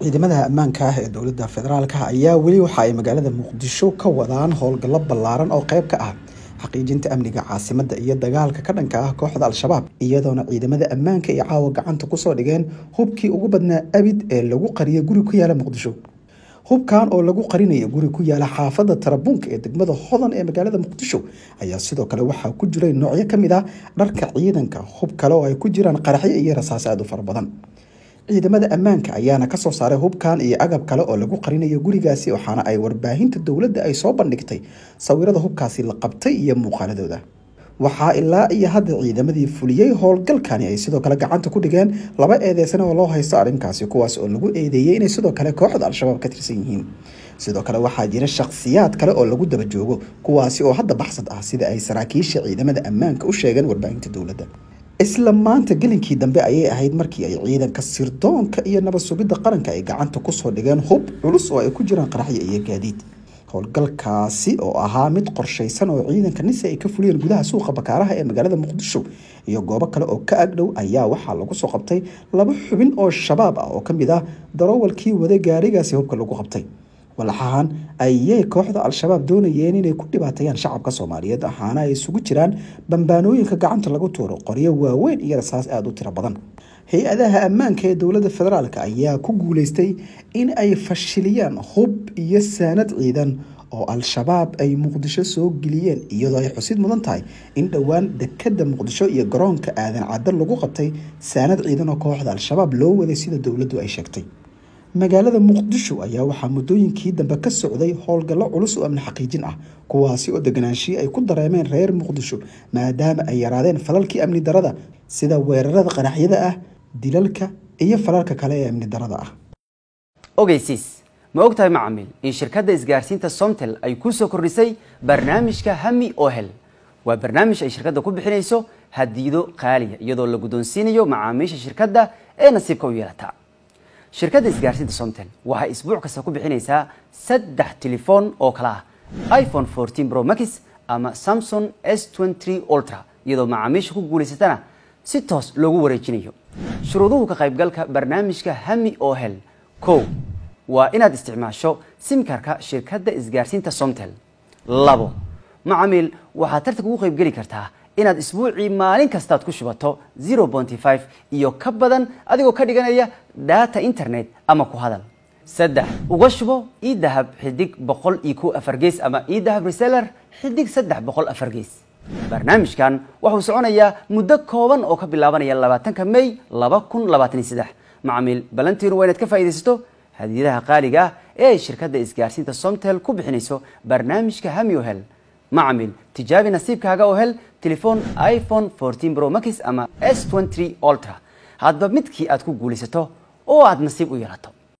ciidamada ammaanka ah ee dowladda federaalka ayaa weli waxa ay magaalada muqdisho ka wadaan howlgallo ballaaran oo qayb ka ah xaqiijinta amniga caasimadda iyo dagaalka ka dhanka ah kooxda al-shabaab iyadoona ciidamada ammaanka ay caawa gacanta kusoo dhigeen hubkii ugu badnaa abid ee lagu qariyay guri ku yaala muqdisho hubkan oo lagu qarinaya guri ku yaala xaafadda tarabuunka ee degmada hodan ee magaalada muqdisho ayaa sidoo kale waxaa ku jiray noocyo ka mid ah dharka ciidanka hub kale oo ay ku jiraan qaraxyo iyo rasaas aad u fara badan ciidamada ammaanka ayaana kasoo saaray hubkan iyo agab kale oo lagu qarinayo gurigaasi waxaana ay warbaahinta dowladda ay soo bandhigtay sawirada hubkaasi la qabtay iyo muuqaaladooda waxaa ilaa iyo hadda ciidamadii fuliyey howlgalkani ay sidoo kale gacanta ku dhigeen laba eedeysan oo loo haysto arrinkaasi kuwaas oo lagu eedeeyey inay sidoo kale kooxda al-shabaab ka tirsan yihiin sidoo kale waxaa jira shakhsiyaad kale oo lagu daba joogo kuwaasi oo hadda baxsad ah sida ay saraakiisha ciidamada ammaanka u sheegeen warbaahinta dowladda isla maanta gelinkii dambe ayay ahayd markii ay ciidanka sirdoonka iyo nabad sugidda qaranka ay gacanta kusoo dhigeen hub culus oo ay ku jiraan qaraxyo iyo gaadiid howlgalkaasi oo ahaa mid qorshaysan oo ciidanka nise ay ka fuliyeen gudaha suuqa bakaaraha ee magaalada muqdisho iyo goobo kale oo ka agdhow ayaa waxaa lagu soo qabtay laba xubin oo shabaab ah oo ka mid ah daroowalkii wada gaarigaasi hubka lagu qabtay walaxahan ayay kooxda al-shabaab doonayeen inay ku dhibaateeyaan shacabka soomaaliyeed waxaana ay isugu jiraan bambaanooyinka gacanta lagu tuuro qoryo waaweyn iyo rasaas aada u tiro badan hay-adaha ammaanka ee dowladda federaalk ayaa ku guuleystay in ay fashiliyaan hub iyo saanad ciidan oo al-shabaab ay muqdisho soo geliyeen iyadoo ay xusid mudan tahay in dhowaan dekada muqdisho iyo garoonka aadan cadda lagu qabtay saanad ciidan oo kooxda al-shabaab loo waday sida dowladdu ay sheegtay magaalada muqdisho ayaa waxaa muddooyinkii dambe ka socday howlgallo culus oo amni xaqiijin ah kuwaasi oo deganaanshiyi ay ku dareemeen reer muqdisho maadaama ay yaraadeen falalkii amni darada sida weerarada qaraxyada ah dilalka iyo falalka kale ee amni darada ah ogeysiis ma ogtahay macamiil in shirkadda isgaarsiinta somtel ay ku soo kordhisay barnaamijka hami ohel waa barnaamij ay shirkadda ku bixinayso hadiido qaaliya iyadoo la guddoonsiinayo macaamiisha shirkadda ee nasiibka u yeelata shirkadda isgaarsiinta somtel waxay isbuuc kasta ku bixinaysaa saddex telefoon oo kala ah iphone 14 pro max ama samsung s 23 ultra iyadoo macaamiisha ku guulaysatana si toos loogu wareejinayo shuruuduhu ka qaybgalka barnaamijka hami oo hel kow waa inaad isticmaasho simkarka shirkadda isgaarsiinta somtel labo macamiil waxaad tartanka ugu qaybgeli kartaa inaad isbuucii maalin kastaad ku shubato 0.5 iyo ka badan adigoo ka dhiganaya data internet ama ku hadal saddex uga shubo ii dahab xidig boqol iyo ko afar gees ama ii dahab reseller xidig saddex boqol afar gees barnaamijkan wuxuu soconayaa muddo kooban oo ka bilaabanaya labaatanka may laba kun labaatan iyo saddex macamiil balantiinu waa inaad ka faa'iidaysato hadiyadaha qaaliga ah ee ay shirkadda isgaarsiinta somtel ku bixinayso barnaamijka hami ohel macamiil tijaabi nasiibkaaga oo hel telefoon iphone 14 pro max ama s 23 ultra hadba midkii aad ku guulaysato oo aad nasiib u yeelato